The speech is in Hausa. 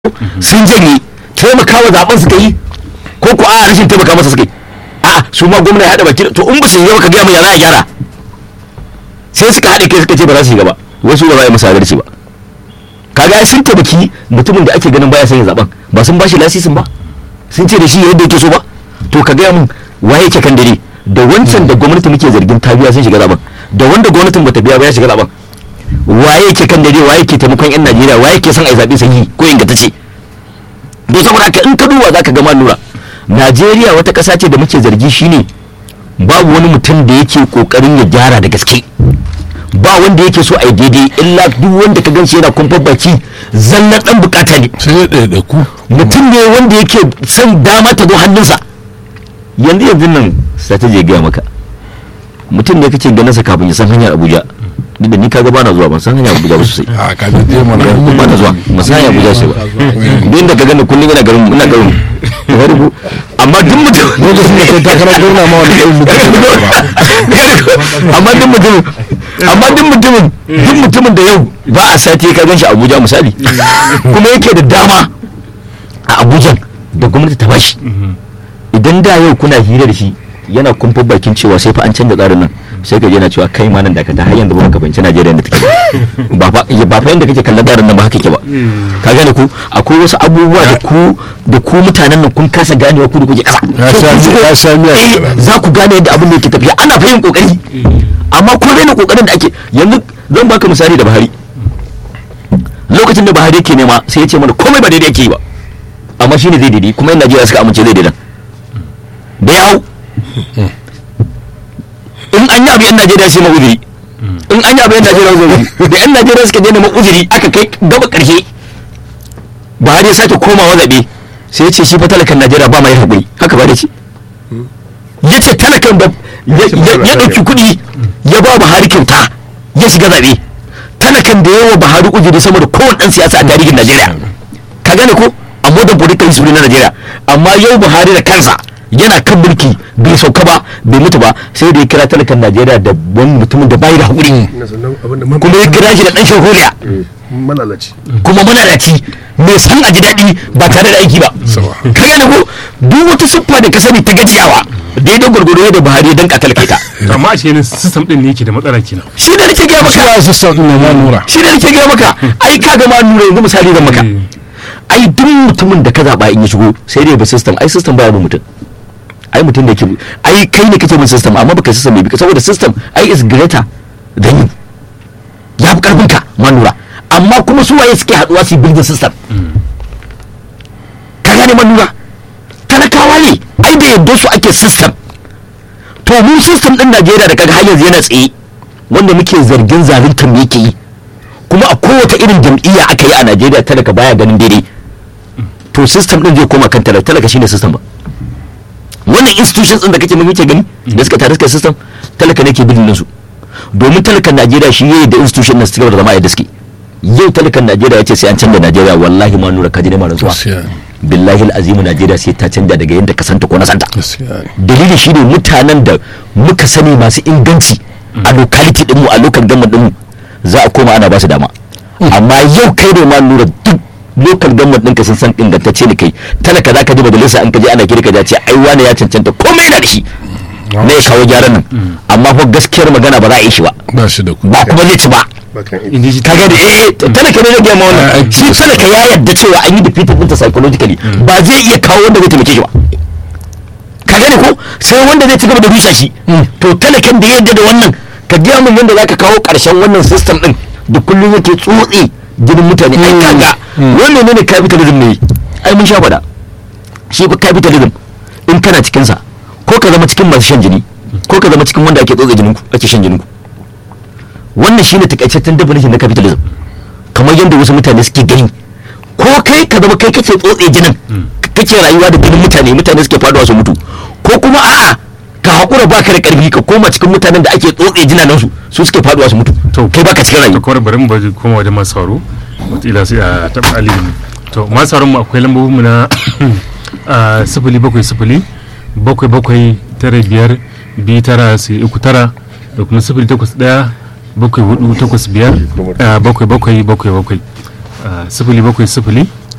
sun janye taimakawa zaben suka yi ko ko a rashin taimaka masa suka yi a su ma gwamna ya haɗa baki to in ba su yi ba ka gaya mu ya za a gyara sai suka haɗe kai suka ce ba za su yi gaba wasu ba za a yi musu adalci ba kaga ai sun taimaki mutumin da ake ganin baya son yin zaben ba sun bashi lasisin ba sun ce da shi yadda yake so ba to ka gaya mun waye yake kan dare da wancan da gwamnati muke zargin ta biya sun shiga zaben da wanda gwamnatin bata biya ba ya shiga zaben waye yake kan dare waye yake taimakon yan Najeriya waye yake son ai zabe sahihi ko ingantacce don saboda haka in ka duba zaka ga lura Najeriya wata ƙasa ce da muke zargi shine babu wani mutum da yake kokarin ya gyara da gaske ba wanda yake so a yi daidai illa duk wanda ka ganshi yana kumfar baki zallar dan bukata ne sai ya ɗaiɗaiku mutum ne wanda yake son dama ta zo hannunsa yanzu yanzu nan strategy ya gaya maka mutum ne kake ganin sa kafin ya san hanyar abuja duk da ni kaga bana zuwa ban san hanyar abuja ba sosai a ka je mana ba na zuwa ban san hanyar abuja sosai ba duk da ka gani kullum ina garin ina garin mu wani bu amma duk mutum lokacin da kai takarar gwamna ma wani irin mutum ne ba amma duk mutumin amma duk mutumin duk mutumin da yau ba a sati ka gan shi abuja misali kuma yake da dama a abuja da gwamnati ta bashi idan da yau kuna hira da shi yana kumfa bakin cewa sai fa an canza tsarin nan sai ka je na cewa kai ma nan da ka ta har yanzu ba ka fahimci Najeriya da take ba fa ba fa yanda kake kallon tsarin nan ba haka ke ba ka gane ku akwai wasu abubuwa da ku da ku mutanen nan kun kasa ganewa ku da kuke kasa Ya sha miya- ya sha miya Eh, kenan. za ku gane yadda abin da yake tafiya ana fahimtar kokari amma kun raina kokarin da ake yanzu zan baka misali da Buhari lokacin da Buhari yake nema sai ya ce mana komai ba daidai yake yi ba amma shine zai daidai kuma yan Najeriya suka amince zai daidan da ya hau in an yi abu yan Najeriya sai uzuri in an yi abu yan Najeriya uzuri da yan Najeriya suka je neman uzuri aka kai gaba karshe Buhari ya sake komawa zaɓe sai ya ce shi fa talakan Najeriya ba mai haƙuri haka ba da ce ya ce talakan da ya ya- ya ɗauki kuɗi ya ba Buhari kyauta ya shiga zaɓe talakan da yawa Buhari uzuri sama da kowane ɗan siyasa a tarihin Najeriya ka gane ko a modern political history na Najeriya amma yau Buhari da kansa yana kan mulki bai sauka ba bai mutu ba sai da ya kira talakan Najeriya da wani mutumin da bai da haƙuri na sannan abin da kuma ya kira shi da ɗan shahuriya malalaci kuma manaraci mai san a ji daɗi ba tare da aiki ba Sawa. ka gane ko duk wata siffa da ka sani ta gajiyawa daidai gwargwado da Buhari ya danka talakaita to amma a cikin system din ne yake da matsala kenan shi da nake gaya maka ya system ɗin ma nura shi da nake gaya maka ai ka ga ma nura yanzu misali zan maka ai duk mutumin da ka zaba in ya shigo sai dai ba system ai system baya bin mutum ai mutum da yake ai kai ne kake bin system amma baka system bai bi ka saboda system ai is greater than you ya fi karfin ka ma nura amma kuma su waye suke haduwa su yi building system ka gane ma nura talakawa ne ai da yadda su ake system to mu system din Najeriya da kaga har yanzu yana tsaye wanda muke zargin zaluntar me yake yi kuma a kowace irin jam'iyya aka yi a Najeriya talaka baya ganin daidai to system din zai koma kan talaka talaka shine system ba wannan institutions din da kake mun yake gani da suka tare suka yi system talaka ne ke bidin su domin talakan Najeriya shi yayi da institution na suka da zama yadda suke yau talakan Najeriya ya ce sai an canza Najeriya wallahi ma nura kaji ne ma rantsuwa gaskiya billahi al'azimu Najeriya sai ta canja daga yadda ka santa ko na santa gaskiya dalili shi ne mutanen da muka sani masu inganci a locality dinmu a local government dinmu za a koma ana ba su dama amma yau kai ne ma lura duk local government ɗinka sun san ingantacce ne kai talaka za ka ji majalisa an ka je ana kirka da ce ai wane ya cancanta komai yana da shi ne ya kawo gyaran nan amma fa gaskiyar magana ba za a yi shi ba ba shi da kuɗi ba kuma zai ci ba bakan in ji ka gani eh talaka ne zai gama Ah, wannan shi talaka ya yarda cewa an yi defeated ɗinta psychologically ba zai iya kawo wanda zai taimake shi ba ka gani ko sai wanda zai ci gaba da rusa shi to talakan da ya yarda da wannan ka gaya min yadda zaka kawo ƙarshen wannan system din da kullum yake tsotse jinin mutane ai kaga wannan ne ne capitalism ne ai mun sha faɗa shi fa capitalism in kana cikin sa ko ka zama cikin masu shan jini ko ka zama cikin wanda ake tsotse jinin ku ake shan jinin ku wannan shine takaitaccen definition na capitalism kamar yadda wasu mutane suke gani ko kai ka zama kai kake tsotse jinin kake rayuwa da jinin mutane mutane suke faduwa su mutu ko kuma a'a ka haƙura baka da ƙarfi ka koma cikin mutanen da ake tsotse jinanan su su suke faduwa su mutu To. kai baka cikin to rayuwa kawai bari mu baje koma wajen masu sauro wataƙila sai a taɓa aliyu to masu sauran mu akwai lambobin mu na ah, sifili bakwai sifili bakwai bakwai tara biyar biyu tara sai uku tara da kuma sifili takwas ɗaya bakwai hudu takwas biyar ah, bakwai bakwai bakwai bakwai Ah, sifili bakwai sifili